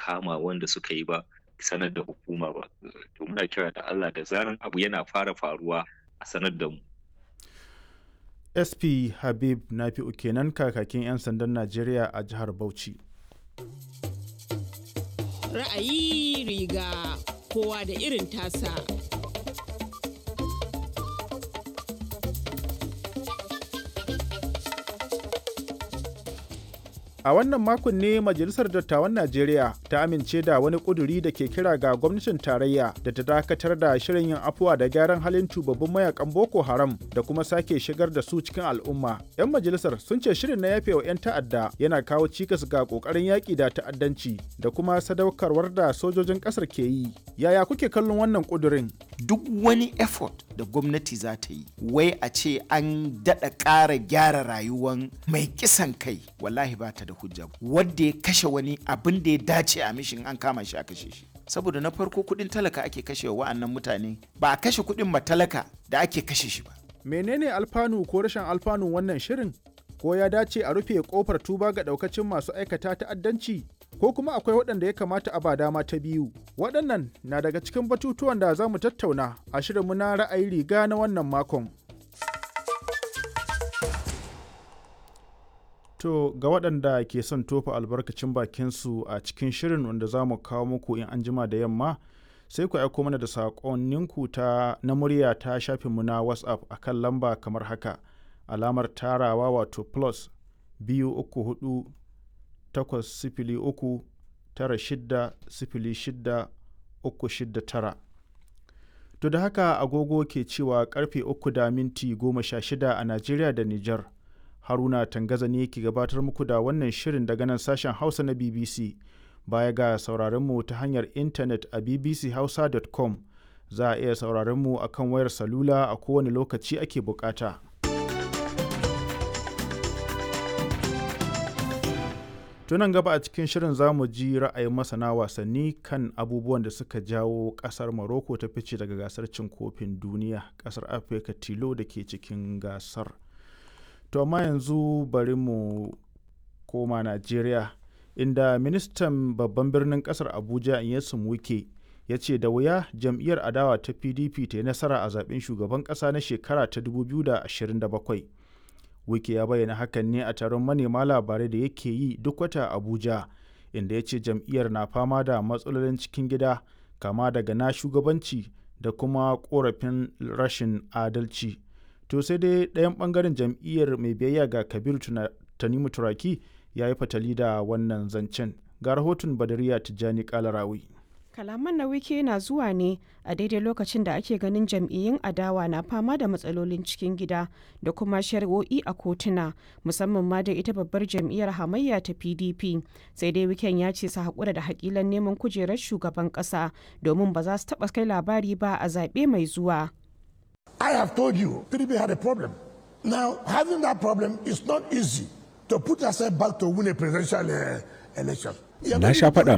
kama wanda suka yi ba sanar da hukuma ba to muna kira da Allah da zaran abu yana fara faruwa a sanar da mu sp habib nafi'u kenan kakakin 'yan sandan najeriya a jihar bauchi ra'ayi riga kowa da irin tasa A wannan makon ne Majalisar Dattawan Najeriya ta amince da wani ƙuduri da ke kira ga gwamnatin tarayya da ta dakatar da shirin yin afuwa da gyaran halin tubabbin mayakan Boko Haram da kuma sake shigar da su cikin al'umma. 'Yan majalisar sun ce shirin na yafe wa 'yan ta'adda yana kawo cikas ga ƙoƙarin yaƙi da ta'addanci da kuma sadaukarwar da sojojin ƙasar ke yi. Yaya kuke kallon wannan ƙudurin? Duk wani effort da gwamnati za ta yi, wai a ce an daɗa ƙara gyara rayuwan mai kisan kai, wallahi ba ta da hujja wadda ya kashe wani abin da ya dace a mishin an kama shi a kashe shi saboda na farko kudin talaka ake kashe wa wa'annan mutane ba a kashe kudin matalaka da ake kashe shi ba menene alfanu ko rashin alfanu wannan shirin ko ya dace a rufe kofar tuba ga daukacin masu aikata ta'addanci ko kuma akwai waɗanda ya kamata a ba dama ta biyu waɗannan na daga cikin batutuwan da za mu tattauna a shirinmu na ra'ayi riga na wannan makon To ga waɗanda ke son tofa albarkacin bakinsu a cikin shirin wanda za mu kawo muku in an jima da yamma sai ku aiko mana da saƙonninku ta na murya ta shafinmu na WhatsApp a kan lamba kamar haka alamar tarawa wato plus biyu uku hudu takwas sifili uku tara shidda sifili shidda uku shidda tara. To da haka agogo ke cewa karfe uku da minti goma sha shida a Najeriya da Nijar. haruna tangaza ne ke gabatar muku da wannan shirin daga nan sashen hausa na bbc baya ga sauraronmu ta hanyar intanet a bbchausa.com za a iya sauraronmu a kan wayar salula a kowane lokaci ake bukata tunan gaba a cikin shirin za mu ji ra'ayin masana wasanni kan abubuwan da suka jawo kasar morocco ta fice daga gasar cin kofin duniya kasar afirka tilo da ke cikin gasar to amma yanzu bari mu koma najeriya inda ministan babban birnin kasar abuja inyesun wike ya ce da wuya jam'iyyar adawa ta pdp ta yi nasara a zaben shugaban kasa na shekara ta 2027 wike ya bayyana hakan ne a taron manema labarai da yake yi duk wata abuja inda ya ce jam'iyyar na fama da matsalolin cikin gida kama daga na shugabanci da kuma korafin rashin adalci to sai dai ɗayan ɓangaren jam'iyyar mai biyayya ga kabiru tanimu turaki ya yi fatali da wannan zancen ga rahoton badariya tijjani kalarawi kalaman na wike na zuwa ne a daidai lokacin da ake ganin jam'iyyun adawa na fama da matsalolin cikin gida da kuma shari'o'i a kotuna musamman ma da ita babbar jam'iyyar hamayya ta pdp sai dai wiken ya ce su haƙura da haƙilan neman kujerar shugaban ƙasa domin ba za su taɓa kai labari ba a zaɓe mai zuwa I have told you, PDP had a problem. Now, having that problem is not easy to put yourself back to win a presidential uh, election. Na sha faɗa